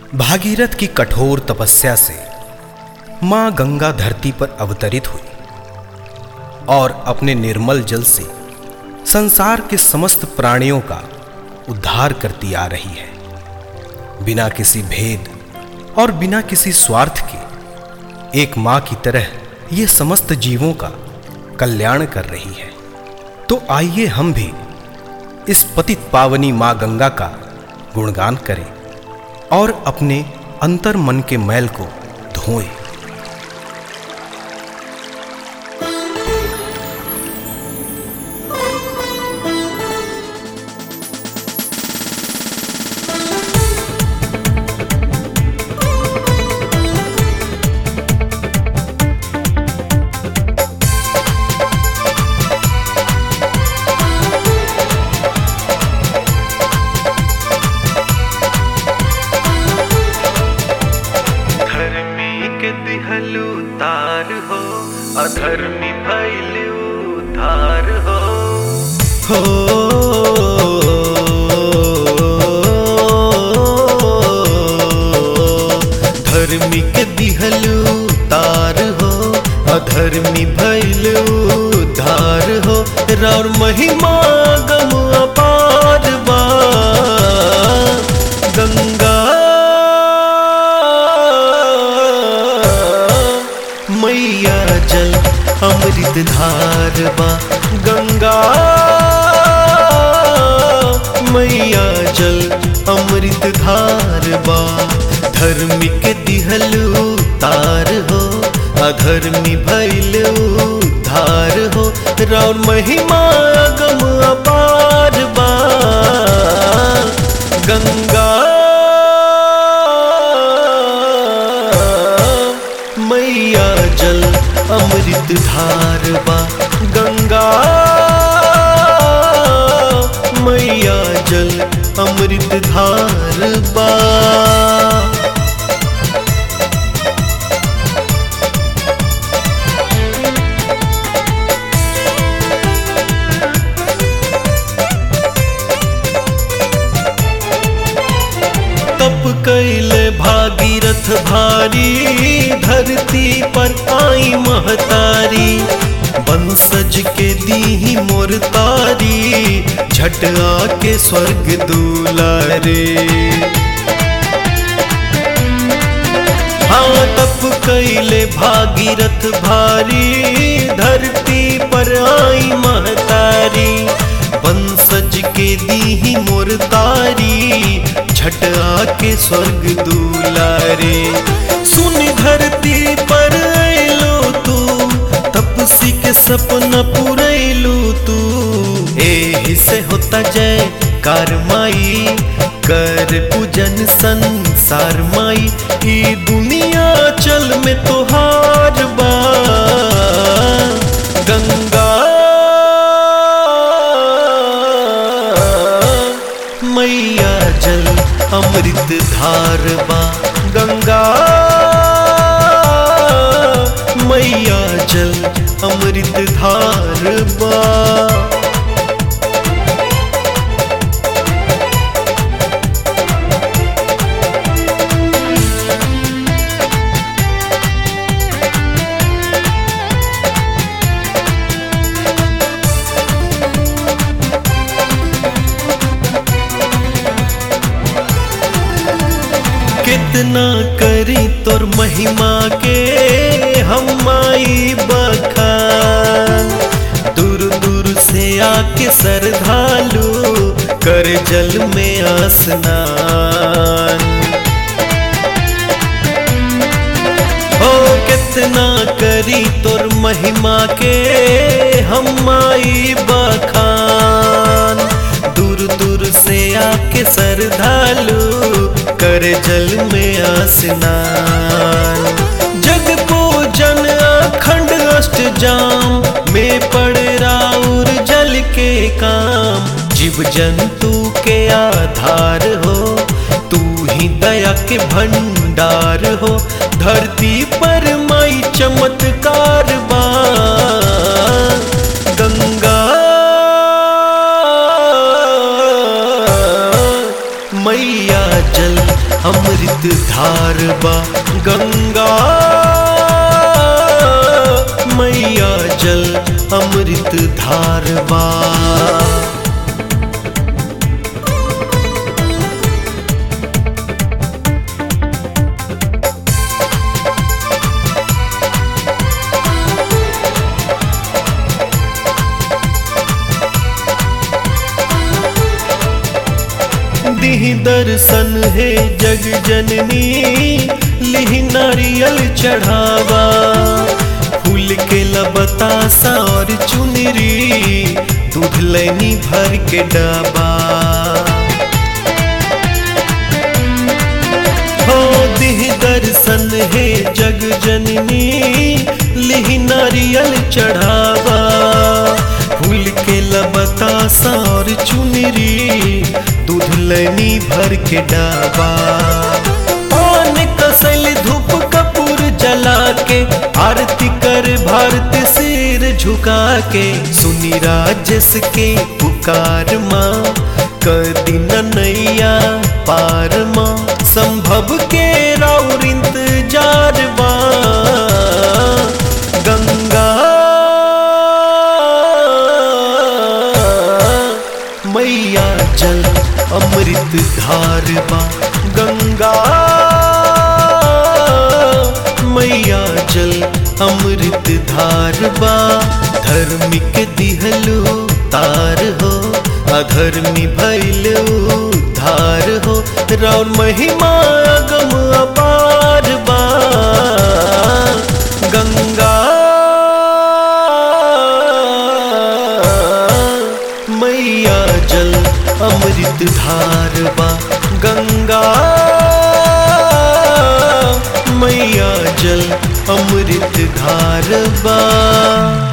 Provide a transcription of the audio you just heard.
भागीरथ की कठोर तपस्या से मां गंगा धरती पर अवतरित हुई और अपने निर्मल जल से संसार के समस्त प्राणियों का उद्धार करती आ रही है बिना किसी भेद और बिना किसी स्वार्थ के एक मां की तरह ये समस्त जीवों का कल्याण कर रही है तो आइए हम भी इस पतित पावनी मां गंगा का गुणगान करें और अपने अंतर मन के मैल को धोएं धर्मी के दिहलू तार हो अधर्मी भैलू धार हो हो धर्मी के दिहलू तार हो अधर्मी भैलू धार हो राउर महिमा गम अपार बा गंगा मैया जल अमृत धार बा गंगा मैया जल अमृत धार बा धर्मी के दिहलू तार हो अधर्मी भैलू धार हो राउर महिमा गम अपार बा गंगा मैया जल अमृत धार बा गंगा मैया जल अमृत धार बा तप कैले भागीरथ भारी धरती पर आई महतारी बंसज के दी मोर तारी झट आके स्वर्ग दुलारे हाँ तप कैले भागीरथ भारी धरती पर आई महतारी बंसज के दी मोर तारी झट आके स्वर्ग दुलारे सुन धरती पर अलो तू तपसी के सपना पुरैलू तू एही से होता जय कारमाई कर पूजन संसार माई ई दुनिया चल में तोहार बा गंगा मैया जल अमृत धार बा गंगा मैया जल अमृत धार बा कितना करी तोर महिमा के हम आई बखान दूर दूर से आके सरधालू कर जल में स्नान ओ कितना करी तोर महिमा के हम आई बखान दूर दूर से आके सरधालू कर जल में स्नान जग पूजन अखंड अष्ट जाम में पड़ राउर जल के काम जीव जंतु के आधार हो तू ही दया के भंडार हो धरती पर माई चमत्कार बा गंगा मैया मैया जल अमृत धार बा गंगा मैया जल अमृत धार बा दिह दर्शन है जग जननी लिह नारियल चढ़ावा फूल के लबता सा और चुनरी दूध लैनी भर के डाबा हो दिह दर्शन है जग जननी लिह नारियल चढ़ावा फूल के लबता सा और चुनरी दूध लैनी भर के डाबा पान कसल धूप कपूर जला के आरती कर भारत सिर झुका के सुनी राजस के पुकार माँ कदिन नैया पार माँ संभव के राउर इंतजार बा गंगा मैया जल अमृत धार बा गंगा मैया जल अमृत धार बा धर्मिक दिहलो तार हो अधर्मी भैलो धार हो राउर महिमा अगम अपार बा गंगा मैया जल अमृत धार बा गंगा मैया जल अमृत धार बा